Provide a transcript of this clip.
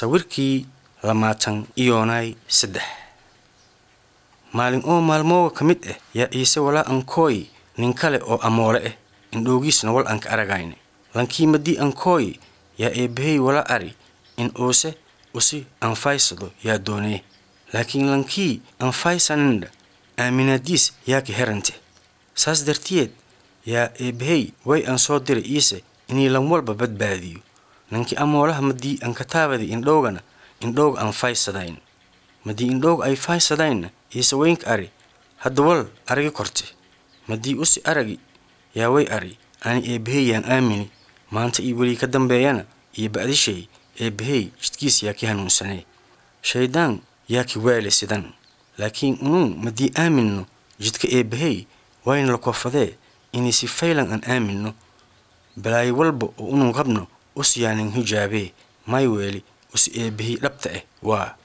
sawirkii lamaatan iyoonay saddex maalin oo maalmooga ka mid ah yaa iise walaa ankooy nin kale oo amoole ah indhoogiisna wal anka aragayne lankii madii ankooy yaa eebbahey wala ari in uuse usi anfaysado yaa doonee laakiin lankii anfaysanindha aaminaadiis yaa ka herante saas dartiyeed yaa eebbahey way an soo diray iise inii lan walba badbaadiyo nankii amoolaha madii ankataabadi indhowgana indhowga aan faysadayn madii indhowga ay faysadaynna iise weynka ari hadda wal aragi korte madii usi aragi yaa way ari ani eebbahey yaan aamini maanta iyo welii ka dambeeyana iyo ba'dishay eebbahey jidkiis yaa ki hanuunsanee shayddaan yaa ki waale sidan laakiin unuun madii aaminno jidka eebbahey wayna la koofadee inay si faylan aan aaminno balaayo walba oo unun qabno us yaanan hijaabee may weeli us eebbahey dhabta ah waa